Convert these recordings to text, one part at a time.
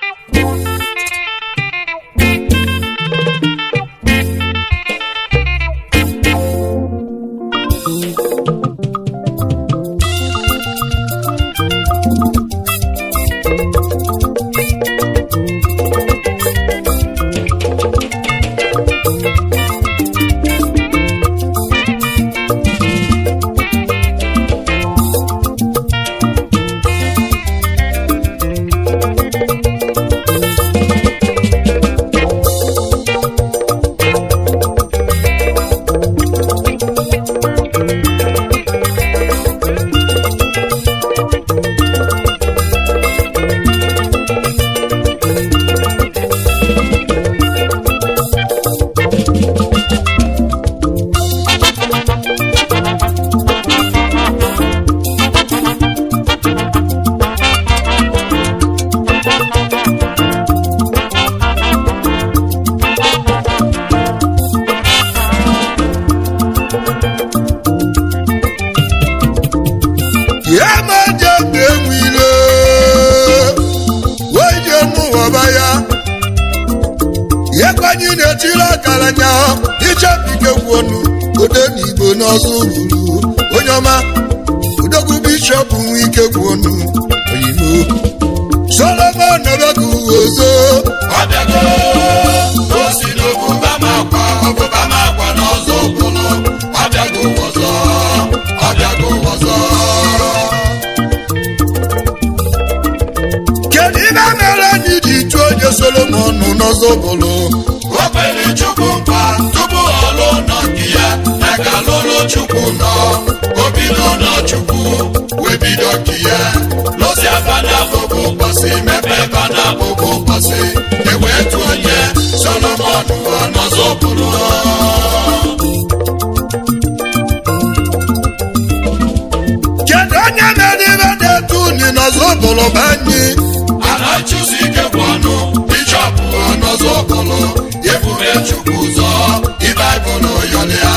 ya ma je mgbe enwile wee je n'ụwaba ya ya kwanye na-etiri akara nya ichebike gwuonu ode na igbo n'ọzọ ruru onye ọma odogwu bishọp nwe ike gwuonu oyibo solomon nọbegu ozo ọbịago o si n'obuba m akwa ọbụba m akwa n'ọzọ ụbụlụ ọbịago ọzọ ọbịago ọzọ kedu ibe mere anyị ji tụọ onye solomon n'ọzọ bụlụ o kwere chukwu nkwa tupu ọ lụọ nọ nke ya na ka lụrụ chukwu nọ o bido nọ chukwu wee bido nke ya lụsi aba na abụbụ ụbọchị mepe ebe na abụbụ ụbọchị ewee tụ onye solomon n'ọzọ ụbụlụ kedu onye mere ibe na-etu uni n'ọzọ bụlụ bụ anyị Anachusi ike bụ ọnụ bishọp ọnọzọ bụlụ ebube chukwu ụzọ ịbaịbụl yọlịa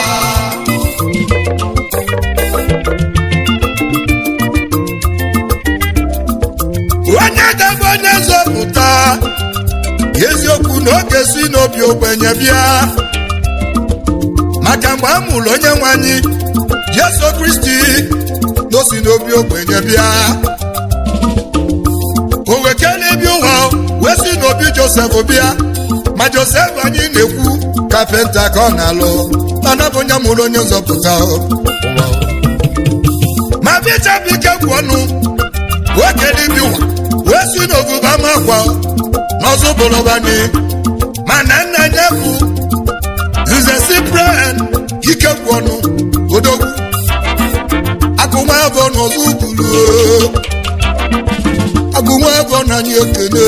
onye ga-abụ onye nzọpụta eziokwu na oge si n'obi ogbenye bịa maka mgbe a mụrụ onye nwe anyị jesu kristi na o si n'obi ogbenye bịa o wekele bi ụwa wee si n'obi josef bịa ma josef anyị na-ekwu kapenta ka ọ na-alụ mana bụ onye mụrụ onye nzọpụta o. ma bishọp ike kwụ ọnụ nwoke dịbi ụwa wee si n'oguba makwa n'ọzọ bụlụbani mana nna ya bụ nze cyprian ike kwụ ọnụ odogwu agụnwa abụọ n'ọzọ bulu agụnwa abụọ na anyị ekele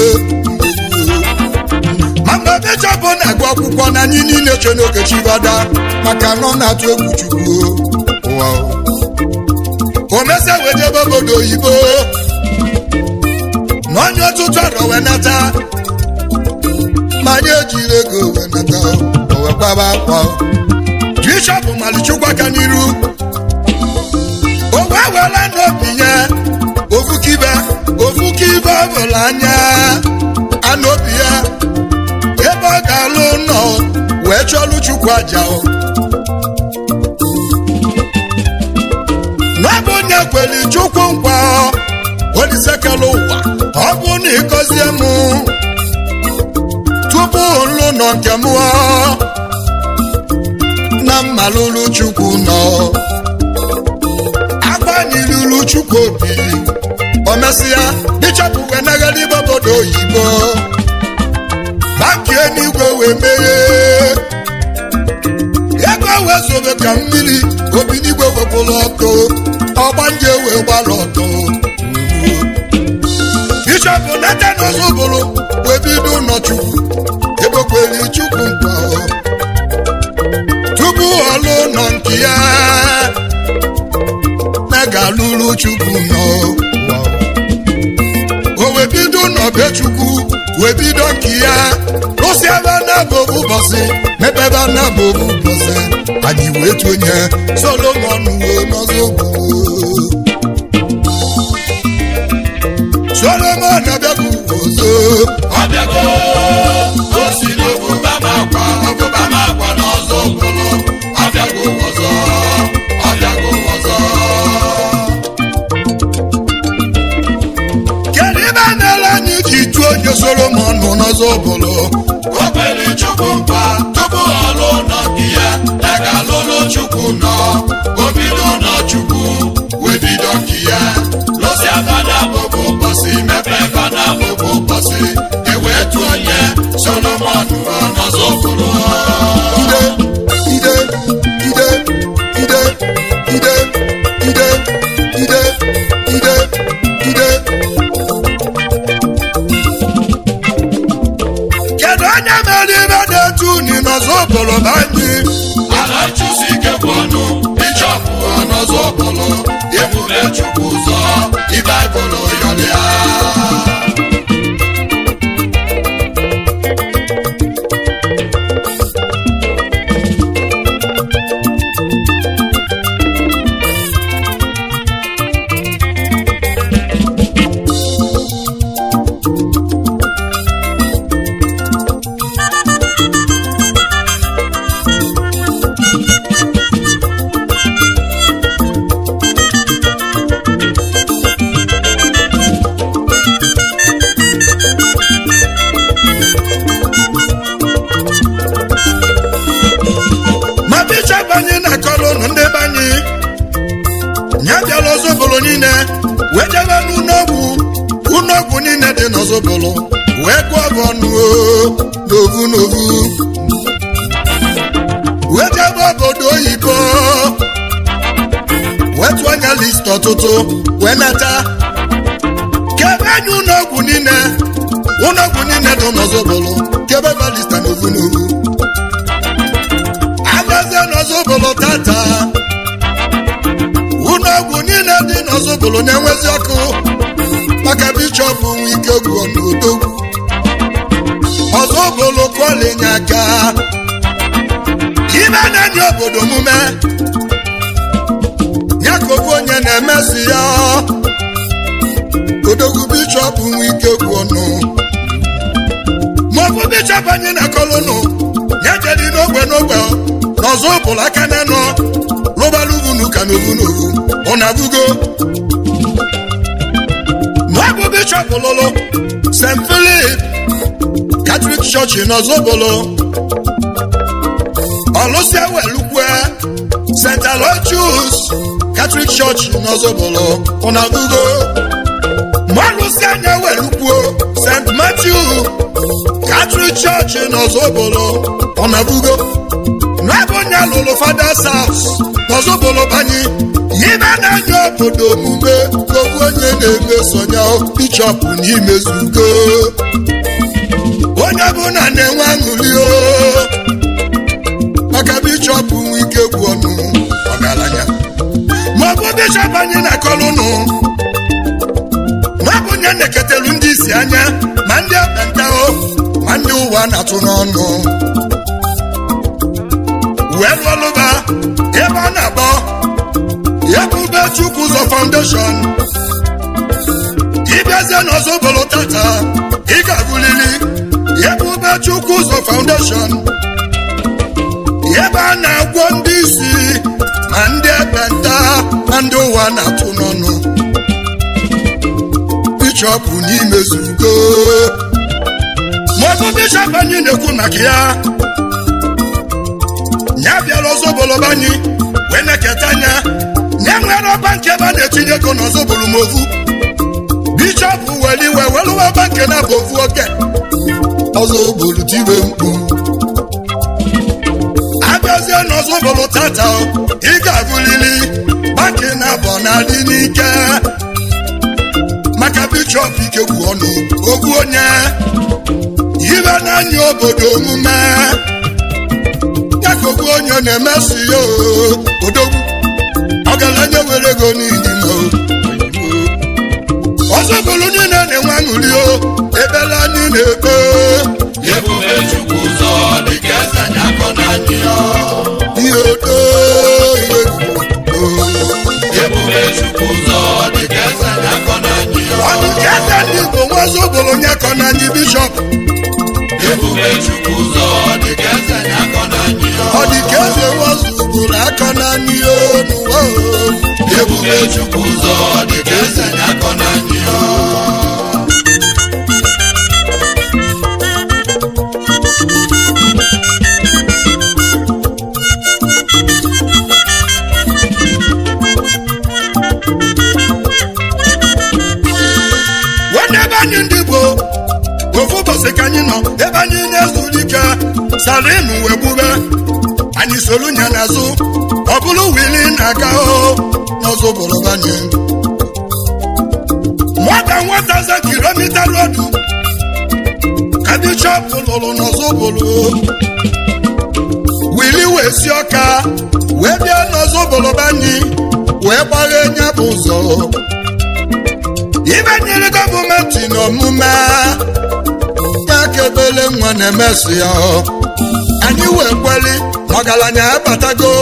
ma mgbe bishọp na-agụ akwụkwọ na anyị niile che n'oge chibada maka na ọ na-atụ egwu chukwu ụwa o mesa wejebe obodo oyibo na onye ọtụtụ arọ wee nata ma anyị ejiri ego wee nata o wee kwaba akwa bishọp malichukwu aka n'iru o wee wela n'obi ya ofukibe ofukibe ọbụla anya anobi ya ebe ọ ga-alụ nọ wee chọlụ chukwu aja o n'ọbụ onye kwere chukwu nkwa olisekela ụwa ọ bụ na ịgọzie m tupu nlụ nọ nke m na mmalụrụ chukwu nọ agbanyiruru chukwu obi o mesịa bishọp wee nagara ibe obodo oyibo banki eluigwe wee meghe ego wee zobe ka mmiri obi n'igwe wepụrụ ọkụ ọgbanje wee gbara ọtọ bishọp natan ozubụrụ wee bido ụlọchukwu egbekwere chukwu nkwa tupu ọlụ nọ nke ya na ga-alụrụ chukwu nọ o wee bido n'ọbe chukwu wee bido nke ya rụsi ebe na-abụ ụbọchị mebe ebe na-abụ ụbọchị anyị wee tonye solomon wee n'ọzọ gboo solomon abịakwuo ọzọ ọbịago o si n'obuba m akwa obuba m akwa n'ọzọ bụrụ ọbịago ọzọ ọbịago ọzọ kedu ibe a na-ele anyị ji tụọ onye solomon n'ọzọ bụrụ o kwere chukwu nkwa tupu ọ lụọ nọ nke ya ya ga-alụlụ chukwu nọ o bido nọ chukwu wee bido nke ya lụsi fada bụbụ ụbọchị mepee fada bụbụ ụbọchị ewee tụọ onye solomon n'ọzọ bụrụ ide ide ide ide ide ide ide ide ide kedu onye mere ibe na-etu uni n'ọzọ bụrụ banyị ala chụsi ike bụ ọnụ bishọpụ n'ọzọ bụrụ ebube chukwu ụzọ ibaịbụl yọlịa ma bishọp anyị na-akọrọ ụnụ ndị be anyị ya bịara ozobolo niile wee jebe n'ụlọọgwụ ụlọọgwụ niile dị n'ozobolo wee gụọ bụ ọnụ o, n'ovu n'ovu wee jebe obodo oyibo wee tụọ anya list ọtụtụ wee nata kebe anyị ụlọọgwụ niile ụlọọgwụ niile dị n'ozobolo kebe ba lista n'ovu n'ovu agazie n'ọzọbụlụ tata ụlọọgwụ niile dị n'ọzọbụlụ na-enwezi ọkụ maka bishọp nwe ike gwuo n'odogwu ọzọbụlụ kọlinye aka ibe na-enye obodo omume ya ka ofu onye na-emesi ya odogwu bishọp nwe ike gwuo nụ maọbụ bishọp anyị na-akọlụnụ ya jedi n'ogbe n'ogbe n'ọzọ ụbụlụ aka na nọ rụbalụ uvunu ka n'ovu n'ovu ọ na-abụgo maọbụ bishọp lụlụ st philip katọlik chọọchị n'ọzọ ụbụlụ ọlụsịa welukwe st aloysius katọlik chọọchị n'ọzọ ụbụlụ ọ na-abụgo mọlụsịa anya welukwuo st matthew katọlik chọọchị n'ọzọbolo ọ na-abụgo n'ebe onye lụrụ fathers house n'ọzọbolo banye ibe na-anya obodo omume okwu onye na-emesonya bishọp n'imezugo onye ọbụla na-enwe aṅụrị o maka bishọp nwe ike gwu ọnụ ọgaranya maọbụ bishọp anyị na-akọrọ ụnụ n'ọbụ onye na-eketelu ndị isi anya ma ndị ekpenta o ma ndị ụwa na-atụ n'ọnụ wee lụọlụba ebe a na-akpọ ebube chukwu ụzọ foundation ịbịazie n'ọzọbolo tata ị ga-agụlili ebube chukwu ụzọ foundation ebe a na-agwọ ndị isi ma ndị ekpenta ma ndị ụwa na-atụ n'ọnụ bishọp n'imezugo maọbụ bishọp anyị na-ekwu maka ya ya bịara ozoboloba anyị wee na-eketa anya ya nwere ọba nke ebe a na-etinye ego n'ọzọbolo m ovu bishọp were iwe weluwa ọba nke na-abụ ovu oke ọzọbolo tiwe mkpu abịazie n'ọzọbolo tata ị ga-agụlili banki na-abọ na-adị n'ike maka bishọp ikegwu ọnụ ogwu onye ibe n'anya obodo omume ya ka ogwu onye na-emesi ya oo, odogwu ọgaranya were ego n'ihi na ọzọ bụrụ niile na-enwe aṅụrị o ebele anyị na-ebe ebube chukwu ụzọ dịka eze anyị akọ na anyị ya ihe odo ihe egwu ebube chukwu ụzọ dịka eze anyị akọ na anyị ya ọnụ ka eze ndị igbo nwe nwazi obodo nye kọ na anyị bishọp ebube chukwu ụzọ dịka eze na-akọ na anyị ọ dị ka eze nwazi obodo akọ na anyị n'ụwa ebube chukwu ụzọ dịka eze na-akọ na anyị nwanne ebe anyị ndị Igbo ofu ụbọchị ka anyị nọ ebe anyị na-ezuru ike salinu wee gbube anyị solu nya n'azụ ọ bụrụ wili na-aga o n'ọzọ obodo anyị nwata nwata za kilomita rodu ka bishọp lụrụ n'ọzọ obodo wili wee si ọka wee bịa n'ọzọ obodo anyị wee gbaghe nya bụ ụzọ ibe nyere gọọmenti n'omume ya ka ebele nwa na-emesi ya anyị wee kweli ọgaranya abatago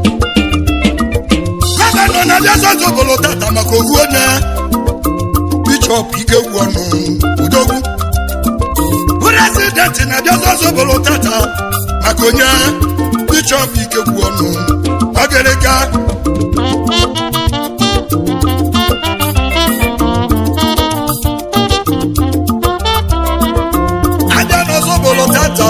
gọvanọ na-abịa zọzọ obodo tata maka ohu onye bishọp ikegwu ọnụ udogwu prezidenti na-abịa zọzọ obodo tata maka onye bishọp ikegwu ọnụ ọgịrịga abịa n'ọzọbolo tata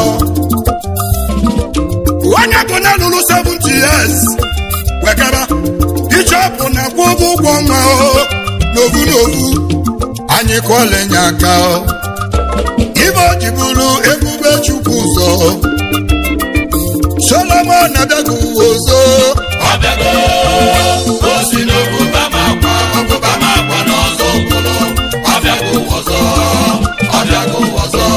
onye bụ na lụrụ 70 years wegara bishọp na-akwụ ụgwọ ụgwọ ọnwa o n'ovu n'ovu anyị kụọlenye aka o. ibe o ji bụrụ ebube chukwu ụzọ solomon abịago uwe ọzọ ọbịago o si n'obuba ma akwa obuba ma akwa n'ọzọ obodo ọbịago ọzọ ọbịago ọzọ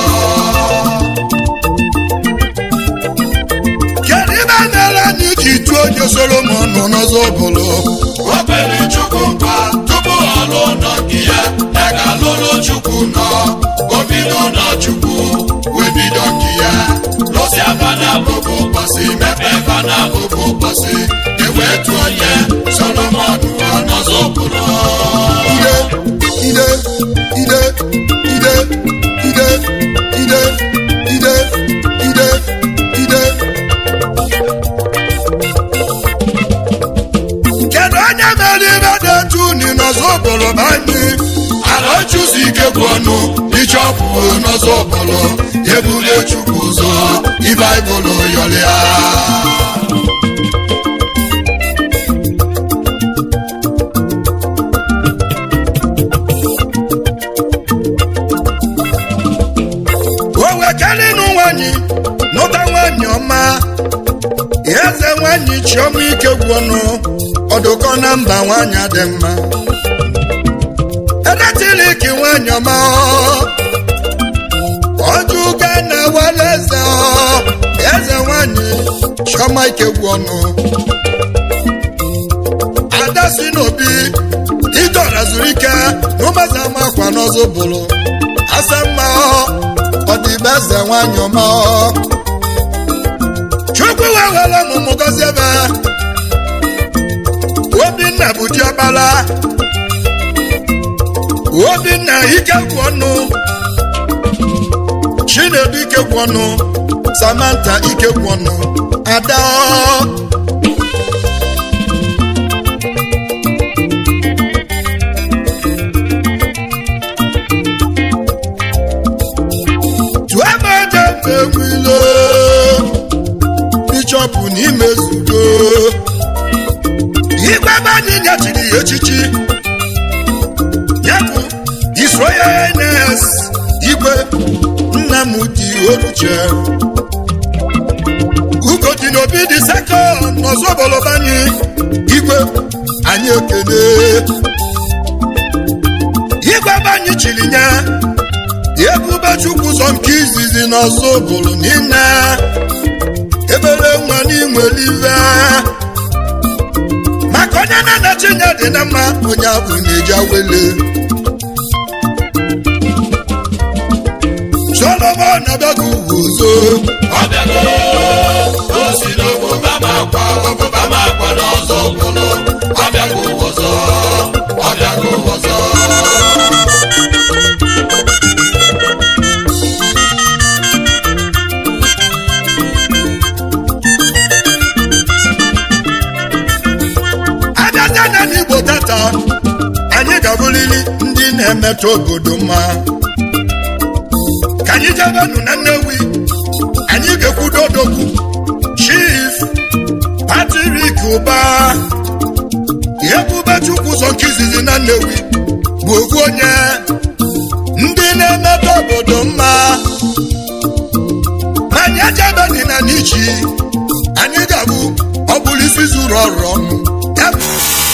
kedu ibe mere anyị ji tụọ onye solomon nọ n'ọzọ bụrụ o kwere chukwu nkwa tupu ọ lụọ nọ nke ya ya ga-alụrụ chukwu nọ o bido nọ chukwu wee bido nke ya lụsị aba na abụbụ ụbọchị mepe eba na abụbụ ụbọchị ewee tụọ ya solomon ọ n'ọzọ obodo ide ide ide ide ide ide ide ide ide kedu onye mere ibe dị etu unu n'ọzọ obodo bụ anyị ala chụzi ike gwụ ọnụ ichọpụ n'ọzọ ọbụlụ ebule chukwu ụzọ ibaibụlụ yọlịa o wekelinu nwanyị nụta nwanyị ọma eze nwanyị chiọma ike gwụ ọnụ ọdụkọ na mba nwanyị dị mma edetiliki nwanyị ọma ọjụga na wale eze ọ, eze nwanyị chiọma ike gwụ ọnụ ada si n'obi idora zuru ike n'ụmụaza makwa n'ọzọ bụrụ asa mma ọ dị be eze nwanyị ọma ọ. chukwu wee were ọmụmụ gọzie ebe obinna bụ diọkpara obinna ike gwụ ọnụ chinedu ike gwụ ọnụ samantha ike gwụ ọnụ ada ọ. tụọ ebe eje mgbe nwilo bishọpụ n'ime zudo igwe ebe anyị nyechiri ya echichi ya bụ isroyenes igwe nnamdi oluche ugodi n'obi dị sekọnd n'ọzọboloba anyị igwe anyị ekele igwe ebe anyị chiri nye ebube chukwu ụzọ nke izizi n'ọzọ obodo niile ebere nwa n'inwelive maka onye na-anachi nye dị na mma onye abụ na-eji awele solomon abịago uwe ụzọ ọbịago o si n'obuba ma akwa obuba ma akwa n'ọzọ obodo ọbịago ọzọ ọbịago ọzọ na-emetụ obodo mma ka anyị jebenụ na nnewi anyị ga-ekwudo odogwu chief patrik ụba ebube chukwu ụzọ nke izizi na nnewi bụ ofu onye ndị na-emetụ obodo mma ma anyị ejebedị na n'ichi anyị ga-abụ ọ bụrụ isi zuru ọrụ ọnụ ya bụ